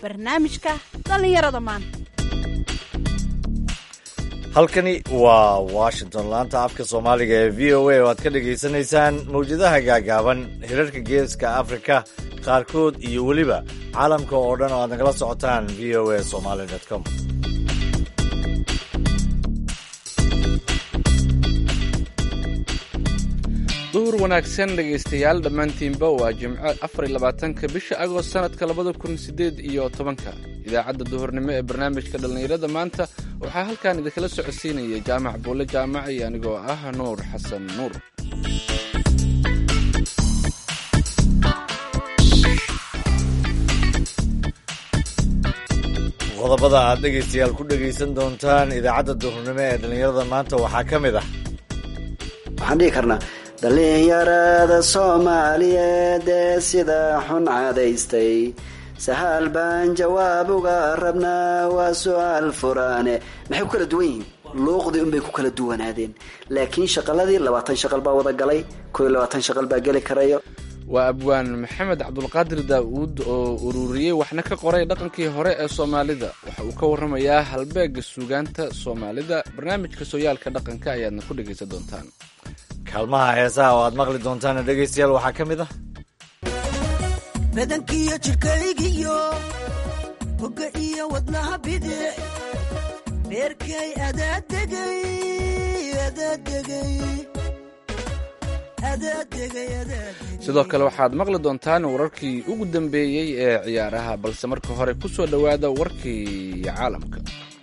barnaamijka dhallinyarada maanta halkani waa washington laanta afka soomaaliga ee v o a oo aad ka dhagaysanaysaan mawjadaha gaagaaban hirarka geeska afrika qaarkood iyo weliba caalamka oo dhan oo aad nagala socotaan v o a somaly com duhur wanaagsan dhegaystayaal dhammaantiinba waa jimco afar iyo labaatanka bisha agost sanadka labada kun sideed iyo tobanka idaacadda duhurnimo ee barnaamijka dhallinyarada maanta waxaa halkan idinkala socodsiinaya jaamac buulle jaamac iyo anigoo ah nuur xasan nuur qodobada aad dhegaystayaal ku dhegaysan doontaan idaacadda duhurnimo ee dhallinyarada maanta waxaa ka mid ah waxaan dhihi karnaa dhallinyarada soomaaliyeed ee sida xun cadaystay sahaal baan jawaab uga rabnaa waa su-aal furaane maxay ku kala duwan yihiin luuqdii unbay ku kala duwanaadeen laakiin shaqaladii labaatan shaqal baa wada galay koo iyo labaatan shaqal baa geli karayo waa abwaan maxamed cabdulqaadir daa'uud oo ururiyey waxna ka qoray dhaqankii hore ee soomaalida waxa uu ka warramayaa halbeega suugaanta soomaalida barnaamijka sooyaalka dhaqanka ayaadna ku dhegaysan doontaan kaalmaha heesaha oo aad maqli doontaan dhegaystayaal waxaa ka mid ah badankiiyo jidhkaygiyo hogga iyo wadnaha bidic beerkay adaadegay adaadegay sidoo kale waxaad maqli doontaan wararkii ugu dambeeyey ee ciyaaraha balse marka hore ku soo dhowaada warkii caalamka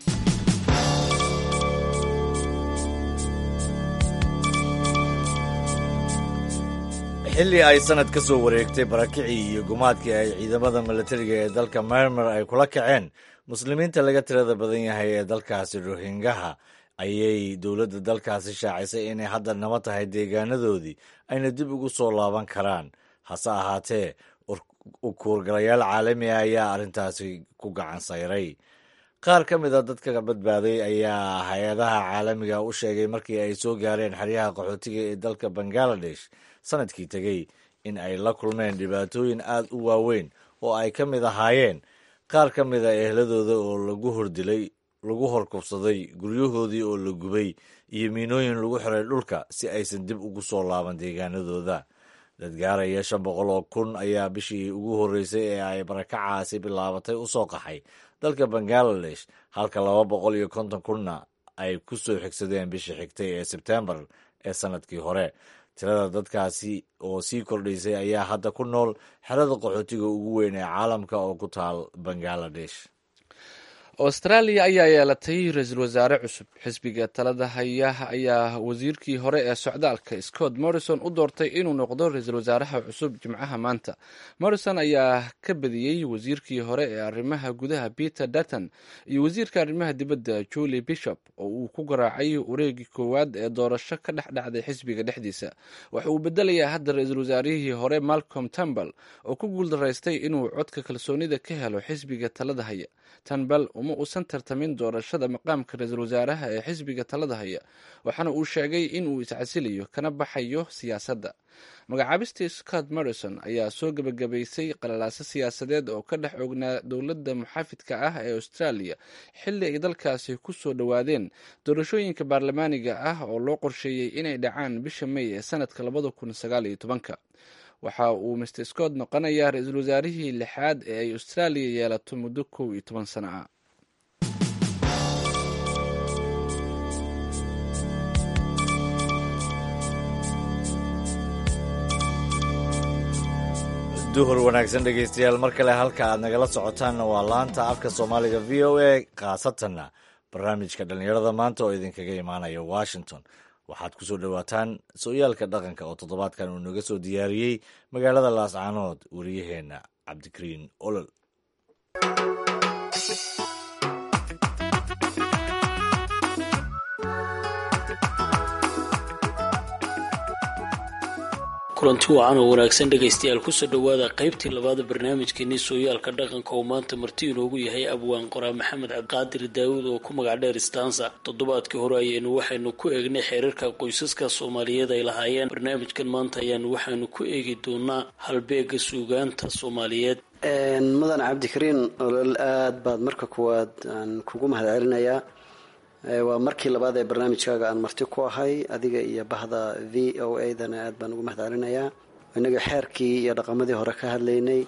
xilli ay sanad ka soo wareegtay barakicii iyo gumaadkii ay ciidamada milatariga ee dalka mermer ay kula kaceen muslimiinta laga tirada badan yahay ee dalkaasi rohingaha ayay dowladda dalkaasi shaacisay inay hadda naba tahay deegaanadoodii ayna dib ugu soo laaban karaan hase ahaatee ukuurgalayaal caalami ah ayaa arrintaasi ku gacan sayray qaar ka mid a dadka badbaaday ayaa hay-adaha caalamiga u sheegay markii ay soo gaareen xeryaha qaxootiga ee dalka bangaladesh sanadkii tegey in ay la kulmeen dhibaatooyin aad u waaweyn oo ay ka mid ahaayeen qaar ka mid a ehladooda oo lagu hordilay lagu horkubsaday guryahoodii oo la gubay iyo miinooyin lagu xiray dhulka si aysan dib ugu soo laaban deegaanadooda dadgaaraya shan boqol oo kun ayaa bishii ugu horreysay ee ay barakacaasi bilaabatay u soo qaxay dalka bangaladesh halka laba boqol iyo konton kunna ay ku soo xigsadeen bishii xigtay ee sebtembar ee sanadkii hore tirada dadkaasi oo sii kordhaysay ayaa hadda ku nool xerada qaxootiga ugu weyn ee caalamka oo ku taal bangaladesh austraaliya ayaa yeelatay ra-iisul wasaare cusub xisbiga talada haya ayaa wasiirkii hore ee socdaalka scott morrison u doortay inuu noqdo ra-iisul wasaaraha cusub jimcaha maanta morrison ayaa ka badiyey wasiirkii hore ee arrimaha gudaha peter dutton iyo wasiirka arrimaha dibadda julie bishop oo uu ku garaacay wareegii koowaad ee doorasho ka dhex dhacday xisbiga dhexdiisa waxa uu bedelayaa hadda ra-iisul wasaarihii hore malcolm tambal oo ku guuldaraystay inuu codka kalsoonida ka helo xisbiga talada haya tambal uma uusan tartamin doorashada maqaamka ra-iisul wasaaraha ee xisbiga talada haya waxaana uu sheegay inuu iscasilayo kana baxayo siyaasadda magacaabistii scott morrison ayaa soo gebagabaysay qalalaaso siyaasadeed oo ka dhex ognaa dowladda muxaafidka ah ee australia xilli ay dalkaasi ku soo dhowaadeen doorashooyinka baarlamaaniga ah oo loo qorsheeyey inay dhacaan bisha may ee sanadka labada kun sagaal iyo tobanka waxa uu mr scott noqonayaa ra-iisul wasaarihii lixaad ee ay austraaliya yeelato muddo kow iyo toban sano ah duhur wanaagsan dhegaystayaal mar kale halka aad nagala socotaanna waa laanta afka soomaaliga v o a khaasatanna barnaamijka dhallinyarada maanta oo idinkaga imaanaya washington waxaad ku soo dhowaataan sooyaalka dhaqanka oo toddobaadkan uu naga soo diyaariyey magaalada laascaanood wariyaheenna cabdikariin olol kulanti wacan oo wanaagsan dhegaystayaal kusoo dhowaada qaybtii labaada barnaamijkeenii sooyaalka dhaqanka oo maanta marti inoogu yahay abwaan qoraa maxamed cabdiqaadir daawud oo ku magac dheer stansa toddobaadkii hore ayaynu waxaynu ku eegnay xeerarka qoysaska soomaaliyeed ay lahaayeen barnaamijkan maanta ayaanu waxaynu ku eegi doonaa halbeega suugaanta soomaaliyeed mudan cabdikariin olol aada baad marka kuwaad aan kugu mahad celinayaa waa markii labaad ee barnaamijkaaga aan marti ku ahay adiga iyo bahda v o a dana aad baan ugu mahad celinayaa inaga xeerkii iyo dhaqamadii hore ka hadlaynay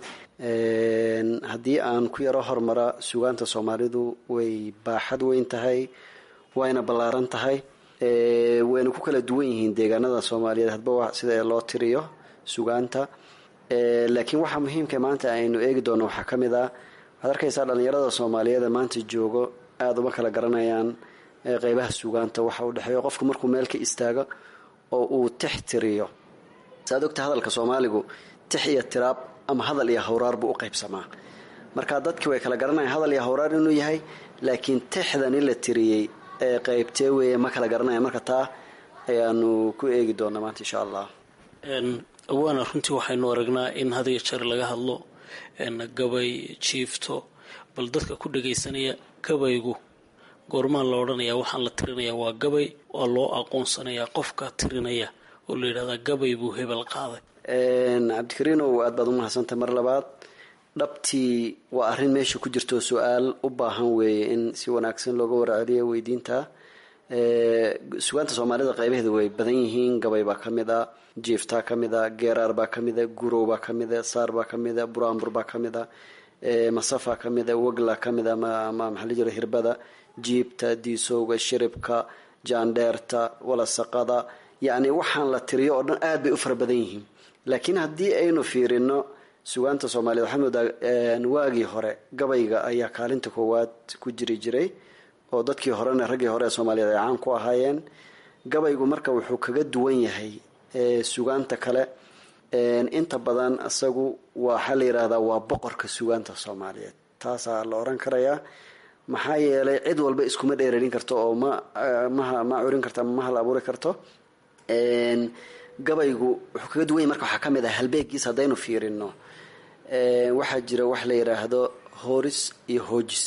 haddii aan ku yaro hormara sugaanta soomaalidu way baaxad weyn tahay wayna ballaaran tahay wayna ku kala duwan yihiin deegaanada soomaaliyeed hadba sida loo tiriyo sugaanta laakiin waxaa muhiimka maanta aynu eegi doono waxaa ka mid ah waxaad arkaysaa dhalinyarada soomaaliyeed ee maanta joogo aada uma kala garanayaan qeybaha sugaanta waxa u dhexeeyo qofku markuu meel ka istaago oo uu tix tiriyo saaad ogta hadalka soomaaligu tix iyo tiraab ama hadal iyo hawraar buu u qaybsamaa marka dadkii way kala garanayaan hadal iyo hawraar inuu yahay laakiin tixdani la tiriyey ee qeybtee weeye ma kala garanaya marka taa ayaanu ku eegi doonaa maanta insha allah awaana runtii waxaynu aragnaa in had iyo jeer laga hadlo gabay jiifto bal dadka ku dhagaysanaya gabaygu goormaan la odhanayaa waxaan la tirinayaa waa gabay waa loo aqoonsanayaa qofka tirinaya oo la yidhahdaa gabay buu hebel qaaday cabdikariinow aad baad umahadsantahay mar labaad dhabtii waa arrin meesha ku jirto su-aal u baahan weeye in si wanaagsan looga warceliyo weydiinta sugaanta soomaalida qaybaheeda way badan yihiin gabay baa ka mid a jiiftaa ka mid a geeraar baa ka mid a gurow baa ka mid a saar baa ka mid a buraanbur baa ka mid a masafaa ka mid a wagla ka mid a ama maxaa la jira hirbada jiibta diisowga shiribka jaandheerta walasaqada yacni waxaan la tiriyo oo dhan aad bay u fara badan yihiin laakiin haddii aynu fiirino sugaanta soomaaliyeed waxaad moodaa waagii hore gabayga ayaa kaalinta koowaad ku jiri jiray oo dadkii horena raggii hore ee soomaaliyeed ay caan ku ahaayeen gabaygu marka wuxuu kaga duwan yahay sugaanta kale inta badan isagu waxaa la yidhaahdaa waa boqorka sugaanta soomaaliyeed taasaa la oran karayaa maxaa yeelay cid walba iskuma dheerarin karto oo ma maha ma curin karto ama ma hal abuuri karto gabaygu wuxuu kaga duwan yahay marka waxaa ka mid ah halbeegiis haddaynu fiirino waxaa jira wax la yidhaahdo horis iyo hojis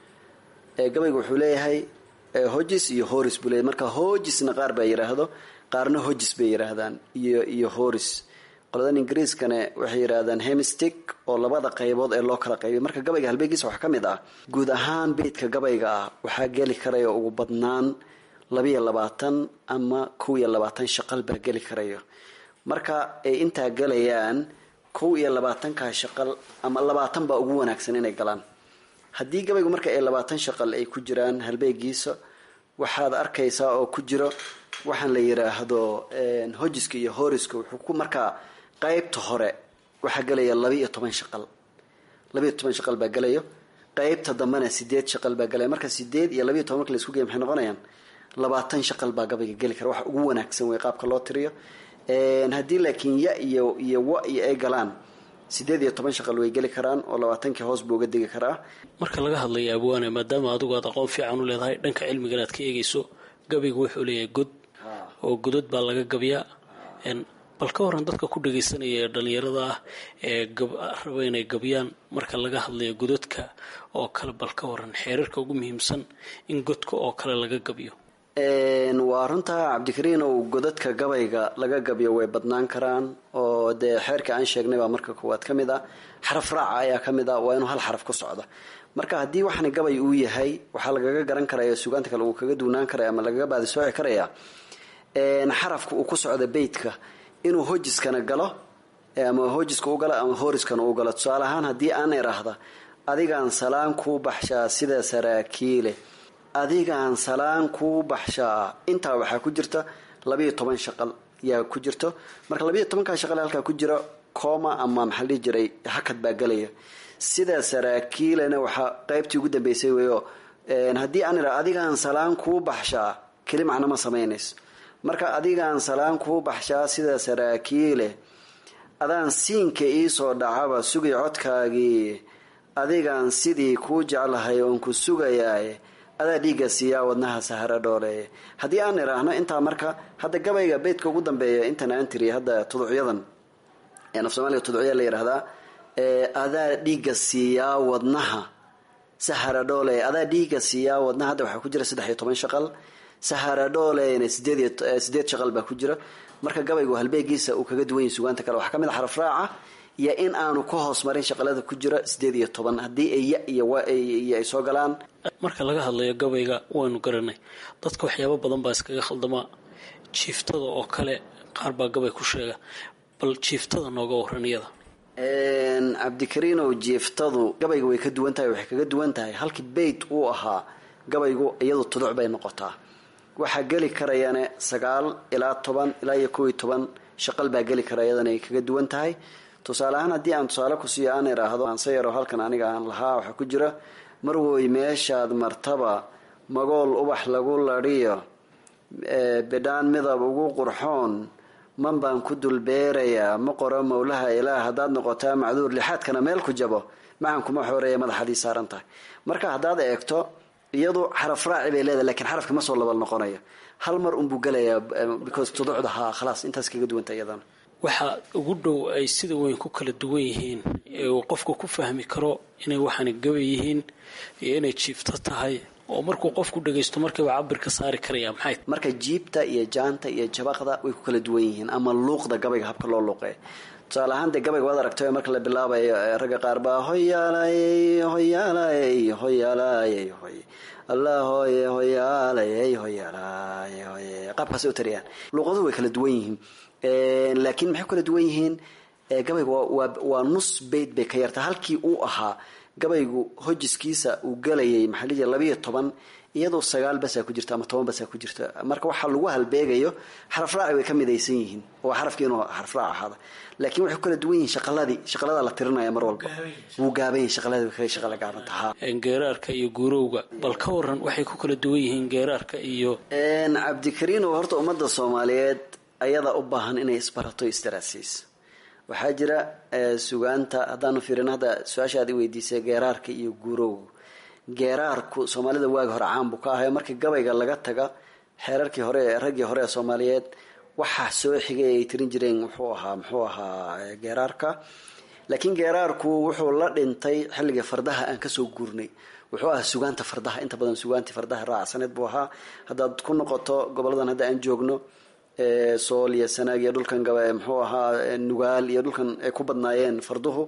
gabaygu wuxuu leeyahay hojis iyo horis buu leeyahy marka hojisna qaar baa yidhaahdo qaarna hojis bay yidhaahdaan iyo iyo horis qoladan ingiriiskane waxay yidhaahdaan hemistic oo labada qaybood ee loo kala qaybiy marka gabayga halbeegiisa waxaa ka mid ah guud ahaan beydka gabayga ah waxaa geli karaya ugu badnaan labiyo labaatan ama kow iyo labaatan shaqal baa geli karayo marka ay intaa gelayaan kow iyo labaatankaa shaqal ama labaatan baa ugu wanaagsan inay galaan haddii gabaygu marka ay labaatan shaqal ay ku jiraan halbeegiisa waxaad arkaysaa oo ku jiro waxaan la yiraahdo hojiska iyo horiska wuxuu ku markaa qeybta hore waxaa gelaya laba iyo toban shaqal laba iyo toban shaqal baa gelayo qeybta dambena sideed shaqal baa gelaya marka sideed iyo labaiyo toban marka la isku geey maxay noqonayaan labaatan shaqal baa gabayga geli kara waxa ugu wanaagsan wey qaabka loo tiriyo haddii laakiin ya iyo iyo wa iyo ay galaan sideed iyo toban shaqal way geli karaan oo labaatankii hoos buu uga degi karaa marka laga hadlaya abwaane maadaama adigu aad aqoon fiican u leedahay dhanka cilmigan aad ka eegayso gabaygu wuxuu leeyahay god oo godod baa laga gabyaa bal ka waran dadka ku dhagaysanaya ee dhalinyarada ah ee raba inay gabyaan marka laga hadlayo gododka oo kale bal ka waran xeerarka ugu muhiimsan in godka oo kale laga gabyo waa runtaa cabdikariin ow godadka gabayga laga gabyo way badnaan karaan oo dee xeerka aan sheegnay baa marka koowaad ka mid ah xaraf raaca ayaa ka mid ah waa inuu hal xaraf ku socdo marka haddii waxani gabay uu yahay waxaa lagaga garan karaya sugaanta kale uu kaga duunaan karaya ama lagaga baadisooci karaya xarafka uu ku socda beytka inuu hojiskana galo ama hojiska u galo ama horiskana u galo tusaale ahaan haddii aan iraahda adigaan salaan kuu baxshaa sida saraakiile adigaan salaan kuu baxshaa intaa waxaa ku jirta labayo toban shaqal yaa ku jirto marka labayo tobankaa shaqal halkaa ku jira cooma ama maxaa la dhihi jiray hakad baa gelaya sida saraakiilena waxaa qeybtii ugu dambeysay weyo haddii aan ira adigaan salaan kuu baxshaa keli macno ma samaynayso marka adigaan salaan kuu baxshaa sida saraakiile adaan siinka iisoo dhacaba sugay codkaagii adigaan sidii kuu jeclahay oon ku sugayaaye adaa dhiigga siiyaa wadnaha sahara dhooleeye haddii aan iraahno intaa marka hadda gabayga beydka ugu dambeeya intan aan tiriya hadda tuducyadan af soomaaliga tuducya la yidhahdaa adaa dhiigga siiyaa wadnaha sahara dhooleye adaa dhiigga siiyaa wadnaha hadda waxaa ku jira saddex iyo toban shaqal sahara dhooleyna sideed sideed shaqal baa ku jira marka gabaygu halbeegiisa uu kaga duwan yahay sugaanta kale waxaa ka mid a xaraf raaca iyo in aanu ka hoos marin shaqalada ku jira sideed iyo toban haddii ay ya iyo wa iyo ay soo galaan marka laga hadlayo gabayga waynu garanay dadka waxyaabo badan baa iskaga khaldamaa jiiftada oo kale qaar baa gabay ku sheega bal jiiftada nooga waran iyada cabdikariinow jiiftadu gabayga way ka duwan tahay waxay kaga duwan tahay halkii beyt uu ahaa gabaygu iyadu tuduc bay noqotaa waxaa geli karayane sagaal ilaa toban ilaa iyo kow iyo toban shaqal baa geli kara iyadana ay kaga duwan tahay tusaale ahaan haddii aan tusaale ku siiyo aan idhaahdo aanse yaro halkan aniga aan lahaa waxaa ku jira marwoy meeshaad martaba magool ubax lagu ladhiyo bidhaan midab ugu qurxoon man baan ku dulbeerayaa ma qoro mawlaha ilaah haddaad noqotaa macduur lixaadkana meel ku jabo maxan kuma xooreeya madaxadii saaran tahay marka haddaad eegto iyadu xaraf raaci bay leedahay lakiin xarafka ma soo labal noqonayo hal mar unbuu gelayaa because tuducda haa khalaas intaas kaga duwanta iyadana waxaa ugu dhow ay sida weyn ku kala duwan yihiin ee uu qofku ku fahmi karo inay waxaana gabay yihiin iyo inay jiifto tahay oo markuu qofku dhagaysto markiiba cabirka saari karaya maxay marka jiibta iyo jaanta iyo jabaqda way ku kala duwan yihiin ama luuqda gabayga habka loo luuqeey tusaale ahaan dee gabayga waad aragtay marka la bilaabayo ragga qaar baa hoyaalayey hoyaalayey hoyaalayey hoy allah hoye hoyaalayey hoyaalayey hoye qaabkaasay u tariyaan luuqaduhu way kala duwan yihiin laakiin maxay ku kala duwan yihiin gabayga waa waa nus bayd bay ka yartaa halkii uu ahaa gabaygu hojiskiisa uu galayay maxaa lii labayo toban iyadoo sagaal basaa ku jirta ama toban basaa ku jirta marka waxaa lagu halbeegayo xaraf raaci way ka midaysan yihiin oo xarafkii inuu xaraf raac ahaada laakiin waxay ku kala duwan yihiin shaqaladii shaqalada la tirinaya mar walba wuu gaaban yahay shaqaladii way shaqala gaabantahaa geeraarka iyo guurowga bal ka waran waxay ku kala duwan yihiin geeraarka iyo cabdikariinow horta ummadda soomaaliyeed ayadaa u baahan inay isbarato istaraasiis waxaa jira sugaanta haddaanu fiirin hadda su-aasha aad i weydiisay geeraarka iyo guurowga geeraarku soomaalida waagi hore caan buu ka ahay markii gabayga laga taga xeerarkii hore ee raggii hore ee soomaaliyeed waxaa soo xigay ay tirin jireen muxuu ahaa muxuu ahaa geeraarka laakiin geeraarku wuxuu la dhintay xilligii fardaha aan kasoo guurnay wuxuu ahaa sugaanta fardaha inta badan sugaantii fardaha raacsaneed buu ahaa haddaad ku noqoto goboladan hadda aan joogno sool iyo sanaag iyo dhulkan gaba muxuu ahaa nugaal iyo dhulkan ay ku badnaayeen farduhu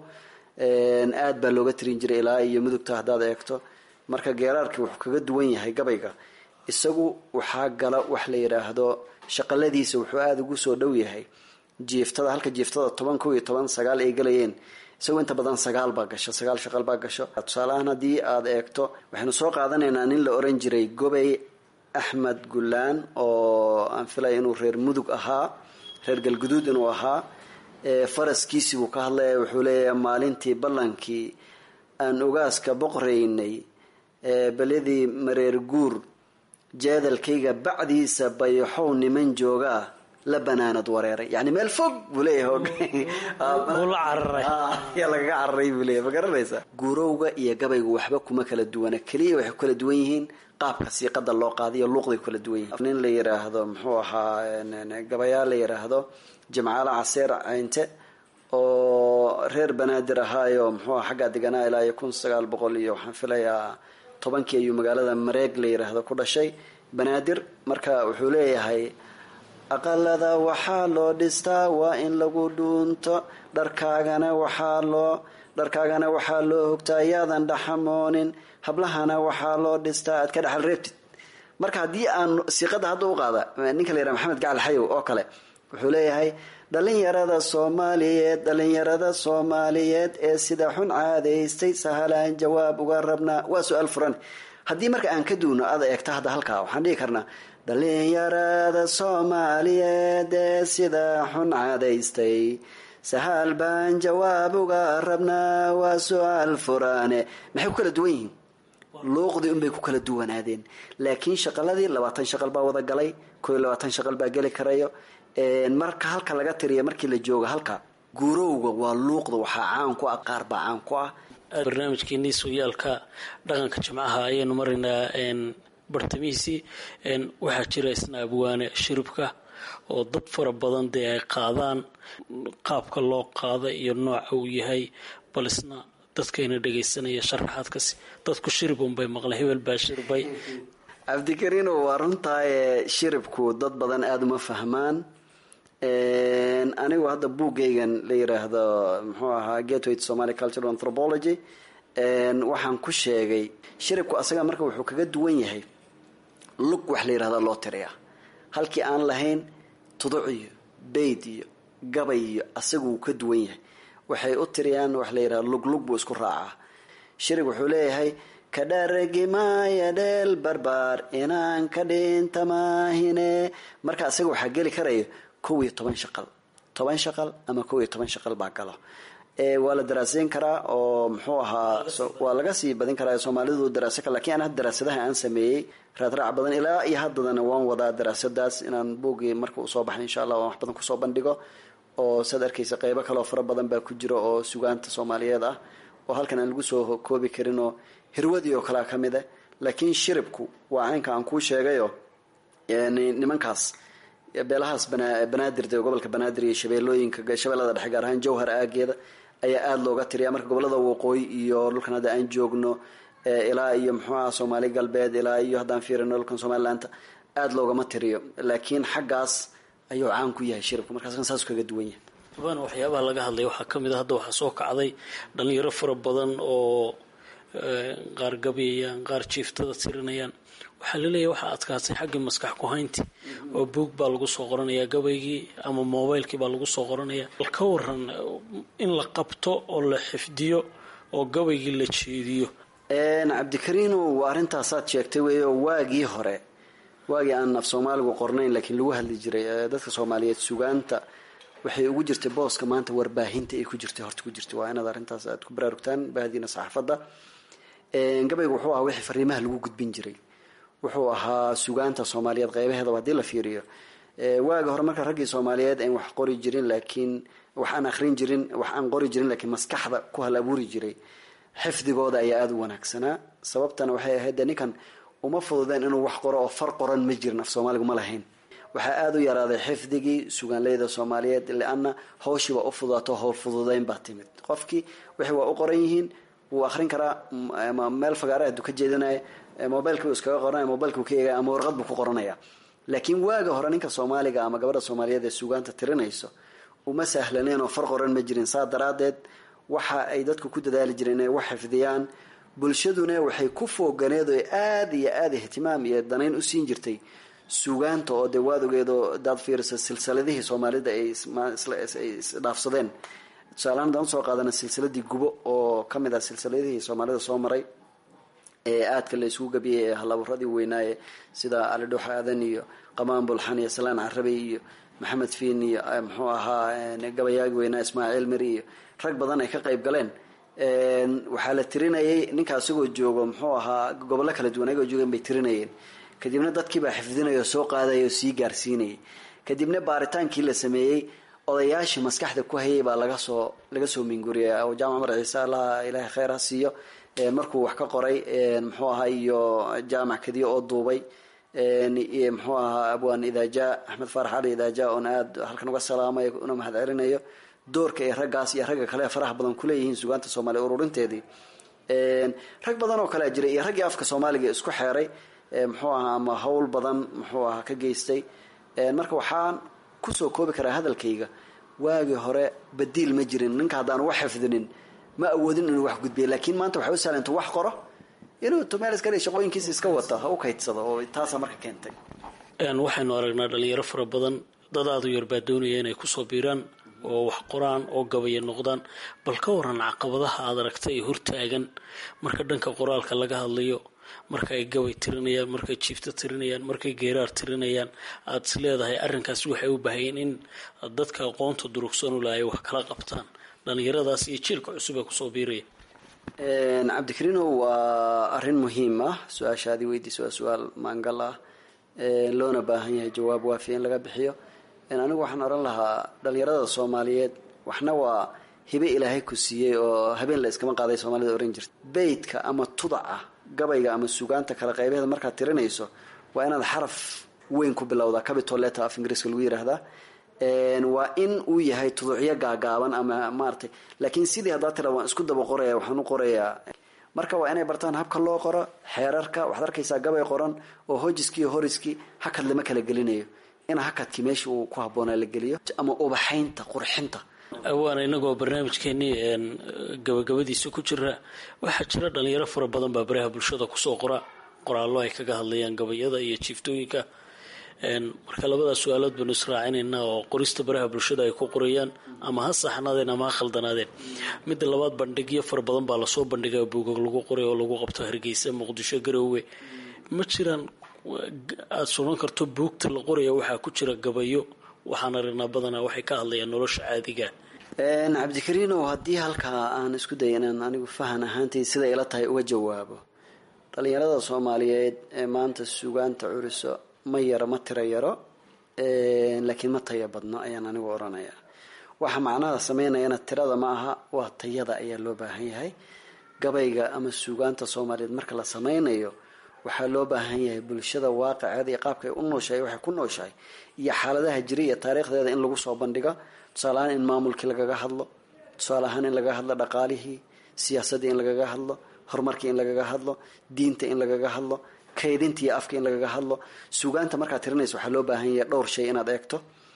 aad baa looga tirin jiray ilaa iyo mudugta haddaad eegto marka geeraarkii wuxuu kaga duwan yahay gabayga isagu waxaa gala wax la yidhaahdo shaqaladiisa wuxuu aada ugu soo dhow yahay jiiftada halka jiiftada toban kow iyo toban sagaal ay galayeen isagu inta badan sagaal baa gasho sagaal shaqal baa gasho tusaaleahaan haddii aad eegto waxaynu soo qaadanaynaa nin la oran jiray gobey axmed gullaan oo aan filaya inuu reer mudug ahaa reer galguduud inuu ahaa faraskiisii buu ka hadlaya wuxuu leeyahay maalintii ballankii aan ogaaska boqoraynay beledii mareer guur jeedalkayga bacdiisa bayaxow niman joogaa la banaanad wareeray yani meel fog buu leeyahay lagaga cararay buu leeyahy ma garanaysa guurowga iyo gabaygu waxba kuma kala duwana keliya waxay ku kala duwan yihiin qaabka siiqada loo qaadiyo luuqday ku kala duwan yihiin nin la yiraahdo muxuu ahaa gabayaa la yiraahdo jamcaale caseer caynte oo reer banaadir ahaayo muxuu aha xaggaa deganaa ilaa iyo kun sagaal boqol iyo waxaan filayaa tobankii ayuu magaalada mareeg la yiraahdo ku dhashay banaadir marka wuxuu leeyahay aqalada waxaa loo dhistaa waa in lagu dhuunto dharkaagana waxaa loo dharkaagana waxaa loo hogtaa yaadan dhaxamoonin hablahana waxaa loo dhistaa aad ka dhexal reebtid marka haddii aan siiqada hadda u qaada ninka la yidhaha maxamed gacal xayow oo kale wuxuu leeyahay dhalinyarada soomaaliyeed dhalinyarada soomaaliyeed ee sida xun caadaystay sahalaan jawaab uga rabnaa waa su-aal furan haddii marka aan ka duuno aad eegta hadda halkaa waxaan dhihi karnaa dhalinyarada soomaaliyeed ee sida xun caadaystay sahaal baan jawaab uga rabnaa waa su-aal furane maxay ku kala duwan yihiin luuqdii unbay ku kala duwanaadeen laakiin shaqaladii labaatan shaqal baa wada galay koo iyo labaatan shaqal baa geli karayo marka halka laga tiriya markii la jooga halka guurowga waa luuqda waxaa caan ku ah qaar baa caan ku ah barnaamijkeenii sooyaalka dhaqanka jimcaha ayaynu maraynaa bartamihiisii waxaa jira isna abwaane shiribka oo dad fara badan dee ay qaadaan qaabka loo qaada iyo nooca uu yahay bal isna dadkayna dhagaysanaya sharaxaadkasi dadku shirib unbay maqla hebel baa shirbay cabdikariino waa runtaaye shiribku dad badan aada uma fahmaan anigu hadda buuggaygan la yiraahdo muxuu ahaa gateway to somaly cultural anthropology waxaan ku sheegay shiribku asaga marka wuxuu kaga duwan yahay lug wax la yirahda loo tiriyaa halkii aan lahayn tuduc iyo bayd iyo gabay iyo asaga wuu ka duwan yahay waxay u tiriyaan wax la yirahda luglug buu isku raacaa shirig wuxuu leeyahay ka dharagimaya dheel barbaar inaan ka dhinta maahine marka asaga waxaa geli karaya kow iyo toban shaqal toban shaqal ama kow iyo toban shaqal baa galo waa la daraasayn karaa oo muxuu ahaa waa laga sii badin karaa soomaalidu daraasa kar lakiin an hadda daraasadaha aan sameeyey raadraac badan ilaa iyo haddadana waan wadaa daraasadaas inaan buuggii marka uu soo baxay insha allah waan wax badan kusoo bandhigo oo saad arkaysa qeybo kaleoo fara badan baa ku jira oo sugaanta soomaaliyeed ah oo halkan aan lagu soo koobi karin oo hirwadii oo kalea ka mid ah laakiin shiribku waa caynka aan kuu sheegayo nimankaas beelahaas banaadirda gobolka banaadir iyo shabeelooyinka shabeellada dhexe gaar ahaan jowhar aageeda ayaa aada looga tiriya marka gobolada waqooyi iyo dhulkan hadda aan joogno ilaa iyo muxuuaha soomaali galbeed ilaa iyo haddaan fiirino dhulkan somalilaanta aada loogama tiriyo laakiin xaggaas ayuu caan ku yahay shiribku markaas saas kaga duwan yahay abaan waxyaabaha laga hadlaya waxaa ka mid a hadda waxaa soo kacday dhalinyaro fara badan oo qaar gabayayaan qaar jiiftada tirinayaan waxaa laleeyahay waxaa adkaatay xaggii maskax ku-haynti oo buog baa lagu soo qoranayaa gabaygii ama mobilekii baa lagu soo qoranaya bal ka waran in la qabto oo la xifdiyo oo gabaygii la jeediyo cabdikariino waa arrintaasaad sheegtay wey oo waagii hore waagii aan af soomaaligu qornayn laakiin lagu hadli jiray dadka soomaaliyeed sugaanta waxay ugu jirtay booska maanta warbaahinta ay ku jirtay horta ku jirtay waa inaad arrintaas aad ku baraarugtaan bahdiina saxaafadda gabaygu wuxuu ahaa wixii fariimaha lagu gudbin jiray wuxuu ahaa sugaanta soomaaliyeed qeybaheedaba haddii la fiiriyo waaga hore marka raggii soomaaliyeed aan wax qori jirin laakiin wax aan akhrin jirin wax aan qori jirin laakiin maskaxda ku hal abuuri jiray xifdigooda ayaa aada u wanaagsanaa sababtana waxay ahayd de ninkan uma fududeen inuu wax qoro oo far qoran ma jirin af soomaaligu ma lahayn waxaa aada u yaraaday xifdigii sugaanleyda soomaaliyeed lianna hawshiiba u fudaato howl fududeyn baa timid qofkii wixii waa u qoran yihiin wuu akhrin karaa ama meel fagaara aduu ka jeedinaya mobilka uu iskaga qoranaya mobilka uu ka eegaya ama warqad buu ku qoranaya laakiin waaga hore ninka soomaaliga ama gabadha soomaaliyeed ee sugaanta tirinayso uma sahlaneen oo far qoran ma jirin saa daraadeed waxa ay dadku ku dadaali jireen inay wax xifdiyaan bulshaduna waxay ku fooganeed oo aada iyo aada ihtimaam iyo danayn u siin jirtay sugaanta oo dee waad ogeedoo daad fiirisa silsiladihii soomaalida ay isdhaafsadeen tusaalahaan hadaan usoo qaadana silsiladii gubo oo ka mid ah silsiladihii soomaalida soo maray ee aadka la isugu gabiyay ee halaburadii weynaaye sida alidhuux aadan iyo qamaan bulxan iyo salaan carabi iyo maxamed fiin iyo muxuu ahaa gabayaagi weynaa ismaaciil miri iyo rag badan ay ka qayb galeen waxaa la tirinayay ninka isagoo joogo muxuu ahaa gobollo kala duwan ayagoo joogeen bay tirinayeen kadibna dadkiibaa xifdinaya oo soo qaadaya oo sii gaarsiinayay kadibna baaritaankii la sameeyey odayaashii maskaxda ku hayay baa laga soo laga soo minguriyay jaamac cumar ciise allaha ilaahay kheyr ha siiyo markuu wax ka qoray muxuu ahaa iyo jaamac kadiyo oo duubay muxuu ahaa abwaan idaaja axmed faarax cali idaaja oon aada halkan uga salaamayo una mahad celinayo doorka ay raggaas iyo ragga kale faraha badan kuleeyihiin sugaanta soomaaliya ururinteedii rag badan oo kalea jiray iyo raggii afka soomaaliga isku xeeray muxuu ahaa ama howl badan muxuu ahaa ka geystay marka waxaan kusoo koobi karaa hadalkayga waagii hore badiil ma jirin ninka haddaan wax xifdinin ma awoodin inuu wax gudbiya laakiin maanta waxay u sahlantu wax qoro inuu tumeelskale shaqooyinkiisa iska wata ha u kaydsado oo taasaa marka keentay waxaynu aragnaa dhalinyaro fara badan dad aada u yar baa doonaya inay kusoo biiraan oo wax qoraan oo gabaya noqdaan bal ka waran caqabadaha aada aragtay ee hortaagan marka dhanka qoraalka laga hadlayo marka ay gabay tirinayaan markay jiifto tirinayaan markay geeraar tirinayaan aada is leedahay arrinkaas waxay u baahayeen in dadka aqoonta durugsan u lahay wax kala qabtaan dhalinyaradaas iyo jiilka cusub ee kusoo biiraya cabdikariino waa arrin muhiim ah su-aashaadii weydiisa waa su-aal maangal ah loona baahan yahay jawaab waafiya in laga bixiyo anigu waxaan oran lahaa dhalinyarada soomaaliyeed waxna waa hibe ilaahay ku siiyey oo habeen la iskama qaaday soomaalida oran jirta beydka ama tudaca gabayga ama sugaanta kala qaybaheeda markaad tirinayso waa inaad xaraf weyn ku bilowdaa capital letter af ingiriiska lagu yiraahdaa waa in uu yahay tuducyo gaagaaban ama maaratay laakiin sidii haddaa tira waan isku daba qoraya waxaan u qorayaa marka waa inay bartaan habka loo qoro xeerarka waxaad arkaysaa gabay qoran oo hojiskii iyo horiskii hakad lama kala gelinayo in hakadkii meesha uu ku habboonaa la geliyo ama ubaxaynta qurxinta waana inagoo barnaamijkeenii gabagabadiisa ku jira waxaa jira dhalinyaro fara badan baa baraha bulshada kusoo qora qoraallo ay kaga hadlayaan gabayada iyo jiiftooyinka marka labadaas su-aalood baynu israacinaynaa oo qorista baraha bulshada ay ku qorayaan ama ha saxnaadeen ama ha khaldanaadeen midda labaad bandhigyo fara badan baa lasoo bandhigaa buugag lagu qoray oo lagu qabto hargeysa muqdisho garoowe ma jiraan aada suran karto buugta la qoraya waxaa ku jira gabayo waxaan aragnaa badanaa waxay ka hadlayaan nolosha caadiga cabdikariinow haddii halkaa aan isku daya inaan anigu fahan ahaantay sida ila tahay uga jawaabo dhalinyarada soomaaliyeed ee maanta sugaanta curiso ma yaro ma tiro yaro laakiin ma taya badno ayaan anigu odhanayaa waxa macnaha sameynayana tirada ma aha waa tayada ayaa loo baahan yahay gabayga ama sugaanta soomaaliyeed marka la sameynayo waxaa loo baahan yahay bulshada waaqiceeda iyo qaabka ay u nooshahay waxay ku nooshahay iyo xaaladaha jira iyo taariikhdeeda in lagu soo bandhigo tusaale ahaan in maamulkii lagaga hadlo tusaale ahaan in lagaga hadlo dhaqaalihii siyaasaddii in lagaga hadlo horumarkii in lagaga hadlo diinta in lagaga hadlo kaydinta iyo afka in lagaga hadlo sugaanta markaad tirinaysa waxaa loo baahan yahay dhowr shay inaad eegto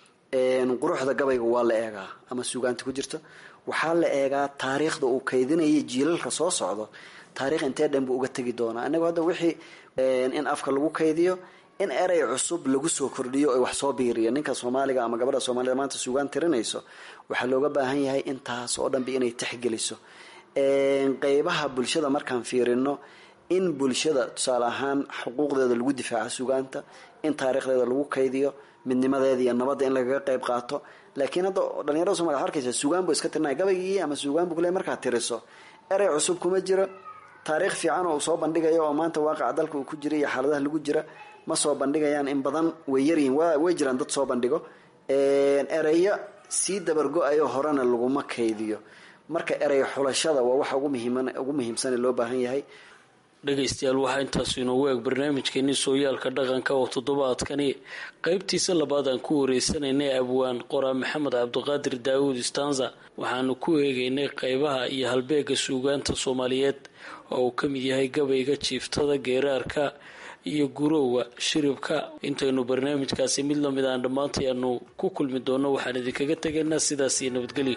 quruxda gabayga waa la eegaa ama sugaanta ku jirto waxaa la eegaa taariikhda uu kaydinaya jiilalka soo socdo taarikh intee dhan buu uga tegi doonaa inagu hadda wixii in afka lagu kaydiyo in erey cusub lagu soo kordhiyo o wax soo biiriyo ninka soomaaliga ama gabadha soomaalida maanta sugaan tirinayso waxaa looga baahan yahay intaas oo dhanba inay texgeliso qeybaha bulshada markaan fiirino in bulshada tusaale ahaan xuquuqdeeda lagu difaaco sugaanta in taarikhdeeda lagu kaydiyo midnimadeeda iyo nabadda in lagaga qeyb qaato laakiin hadda dhalinyarada somalia wa arkaysa sugaan buu iska tirinaya gabaygii ama sugaan buu kule markaad tiriso erey cusub kuma jiro taariikh fiican oo uu soo bandhigayo oo maanta waaqaca dalka uu ku jira iyo xaaladaha lagu jira ma soo bandhigayaan in badan way yaryihiin way jiraan dad soo bandhigo ereyo sii dabargo-ayo horena laguma kaydiyo marka erey xulashada waa waxa ugu muhiimsane loo baahan yahay dhegaystayaal waxaa intaasu inoogu eeg barnaamijkeenii sooyaalka dhaqanka oo toddobaadkani qeybtiisa labaad aan ku wareysanaynay abwaan qoraa maxamed cabdiqaadir daawuud stanza waxaanu ku eegaynay qeybaha iyo halbeega suugaanta soomaaliyeed oo uu ka mid yahay gabayga jiiftada geeraarka iyo gurowga shiribka intaynu barnaamijkaasi mid lamid aan dhammaantay aanu ku kulmi doono waxaan idinkaga tegaynaa sidaas iyo nabadgelyo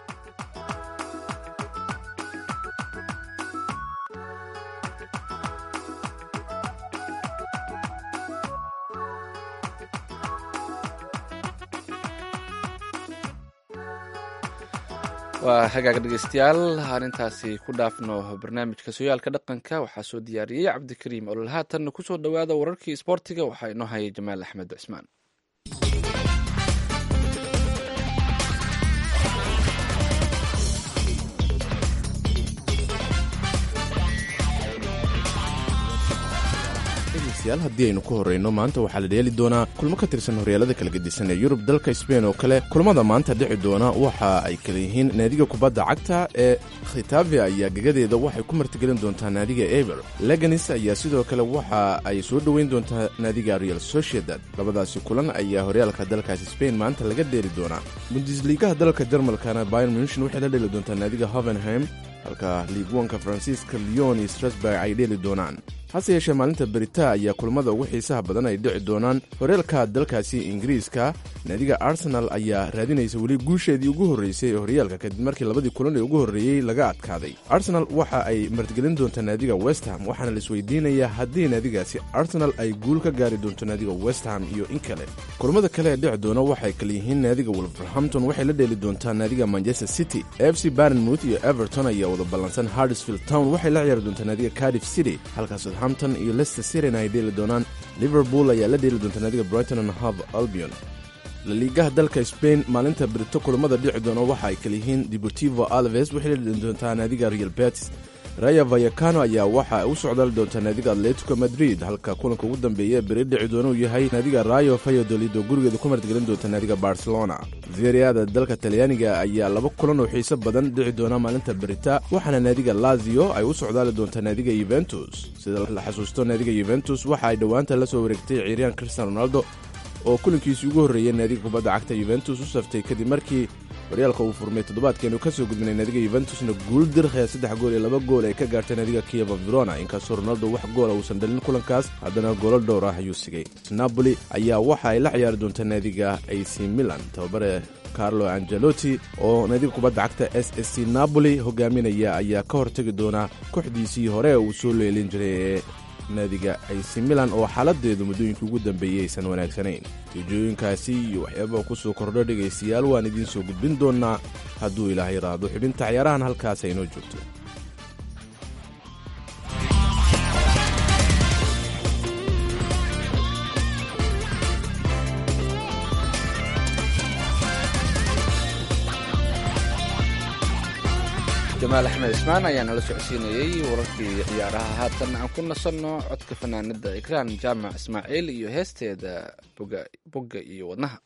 waa hagaag dhegeystayaal aan intaasi ku dhaafno barnaamijka sooyaalka dhaqanka waxaa soo diyaariyey cabdikariim olol haatanna kusoo dhowaada wararkii isboortiga waxaa inoo hayay jamaal axmed cismaan dhegeystayaal haddii aynu ku horreyno maanta waxaa la dheeli doonaa kulmo ka tirsan horyaalada kala gedisan ee yurub dalka sbain oo kale kulamada maanta dhici doona waxa ay kala yihiin naadiga kubadda cagta ee khitafe ayaa gegadeeda waxay ku martigelin doontaa naadiga eber leganis ayaa sidoo kale waxa ay soo dhoweyn doontaa naadiga real sociedad labadaasi kulan ayaa horyaalka dalkaasi sbain maanta laga dheeli doonaa bundisliigaha dalka jarmalkana bayer munshin waxay la dheeli doontaa naadiga hovenheim halka liigwanka faransiiska leon iyo strasburg ay dheeli doonaan hase yeeshee maalinta berita ayaa kulmada ugu xiisaha badan ay dhici doonaan horyaalka dalkaasi ingiriiska naadiga arsenal ayaa raadinaysa weli guusheedii ugu horreysay ee horyaalka kadib markii labadii kulan ee ugu horreeyey laga adkaaday arsenal waxa ay martigelin doontaa naadiga westham waxaana la isweydiinayaa haddii naadigaasi arsenal ay guul ka gaari doonto naadiga westham iyo in kale kulmada kale ee dhici doona waxay kale yihiin naadiga wolverhampton waxay la dheeli doontaa naadiga manchester city f c barnmouth iyo everton ayaa wada ballansan hardsfield town waxay la ciyaari doontaa naadiga cardiff city halka southampton iyo leicester cityna ay dheeli doonaan liverpool ayaa la dheeli doontaa naadiga brighton and hove albion laliigaha dalka sbain maalinta berito kulamada dhici doona waxa ay kale yihiin deportivo alves waxay la dheeli doontaa naadiga real betis raya vayakano ayaa waxa u socdaali doontaa naadiga atletico madrid halka kulanka ugu dambeeya ee beri dhici doona uu yahay naadiga rayo fayodolid oo gurigeeda ku martigelin doonta naadiga barcelona veriada dalka talyaaniga ayaa laba kulan oo xiiso badan dhici doona maalinta berita waxaana naadiga lazio ay u socdaali doontaa naadiga yuventus sida la xasuusto naadiga yuventus waxa ay dhowaanta la soo wareegtay ciiriyaan cristian ronaldo oo kulankiisii ugu horreeyay naadiga kubadda cagta yuventus u saftay kadib markii horyaalka uu furmay toddobaadkeenu kasoo gudbinay naadiga yuventusna guul dirkhaya saddex gool iyo laba gool ay ka gaartay naadiga kieva verona inkastoo ronaldo wax goola uusan dhalin kulankaas haddana goolo dhowr ah ayuu sigay napoli ayaa waxa ay la ciyaari doontaa naadiga ac milan tababare carlo angelotti oo naadiga kubadda cagta s s c napoli hogaaminaya ayaa ka hortegi doona kooxdiisii hore uu soo leelin jiray ee naadiga ac milan oo xaaladeedu muddooyinkii ugu dambeeyey aysan wanaagsanayn tiijooyinkaasi iyo waxyaabaa ku soo kordho dhegaystayaal waan idiin soo gudbin doonaa hadduu ilaahay raado xubinta ciyaarahan halkaas aynoo joogto jamaal axmed ismaan ayaa nala socodsiinayey wararkii ciyaaraha haatan aan ku nasanno codka fanaanada ikraan jaamac ismaaciil iyo heesteeda bogga iyo wadnaha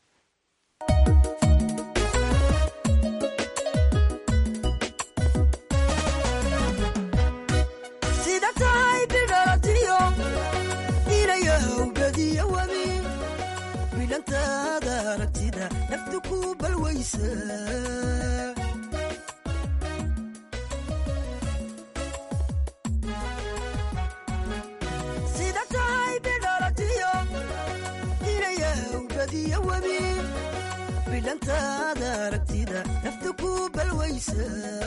sida tahay bidhalatiyo inayahawbadiyo webi bidhantaada aragtida naftu ku balwaysa sida tahay bidhalatiyo inayahawbadiyo webi bidhantaada aragtida naftu ku balwaysa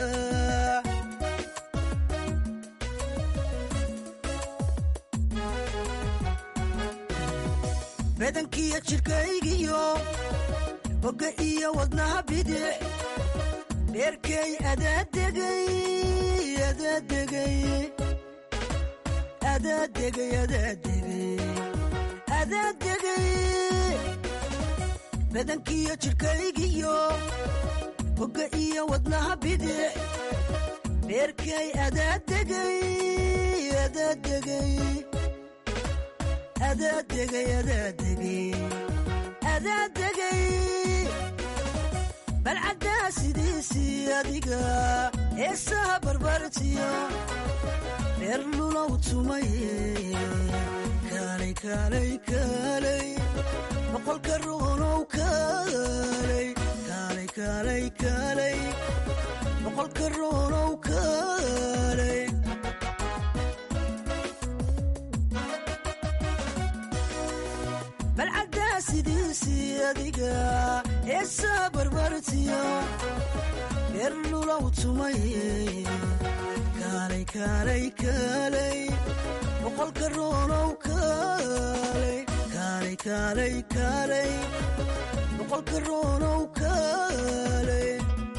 badankiyo jidhkaygiyo bogga iyo wadnaha bidix dheerkay adaadegay adaadegay adaadegay adaadegay adaadegay badankiyo jidhkaygiyo bogga iyo wadnaha bidix dheerkay adaadegay adaadegay adaadegay adaadegay adaadegay balcaddaa sidiisii adiga heesaha barbartiyo dheer lulow tumaye kaalay kaalay kaalay boqolka ruunow kaalay kaalay kaalay kaalay boqolka ruunow kaalay balcaddaa sidiisii adiga heesaa barbartiyo dheer lulow tumaye kaalay kaalay kaalay boqolka ruunow kaalay kaalay kaalay kaalay boqolka ruunow kaalay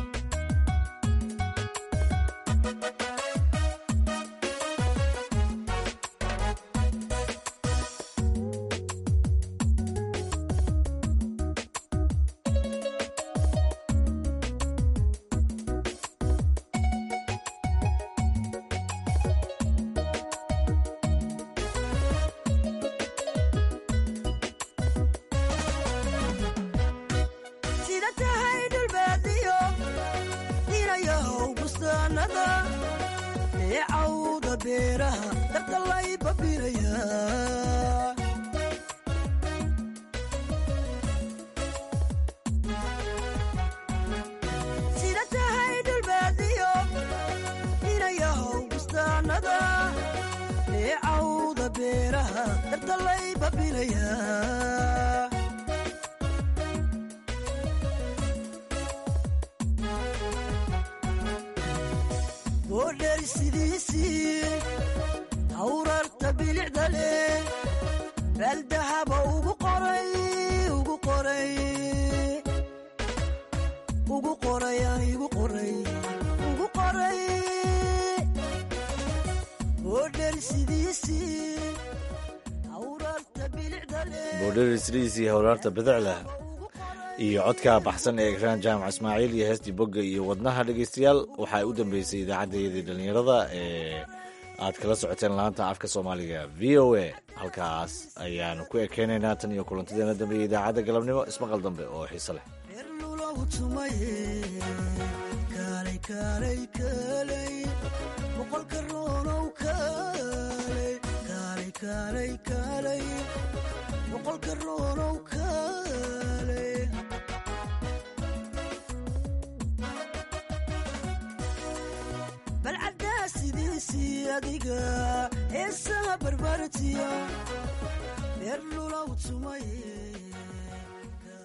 sida tahay dhulbaadiyo inayahow bustaanada ee cawda beeraha darta lay babiraya sida tahay dhulbaadiyo inayahow bustaanada ee cawda beeraha darta lay babiraya boodheer sidiisii hawrarta bilicda leh baaldahaba ugu qoray ugu qoray ugu qoray aan igu qoray ugu qoray boodheer sidiisii hawrarta bilicda leh boodherisriisii howlaarta bidicleh iyo codka baxsan ee ekraan jaamac ismaaciil iyo heestii bogga iyo wadnaha dhegaystayaal waxaa u dambeysay idaacaddayadii dhallinyarada ee aad kala socoteen laanta afka soomaaliga v o a halkaas ayaanu ku ekeynaynaa tan iyo kulantadeena dambe iyo idaacadda galabnimo ismaqal dambe oo xiise leh dheer lulow tumaye kaalay kaalay kaalay boqolka ruunow kaalay kaalay kaalay kaalay boqolka ruunow kaalay adiga heesaha barbartiya beer lulaw tumaye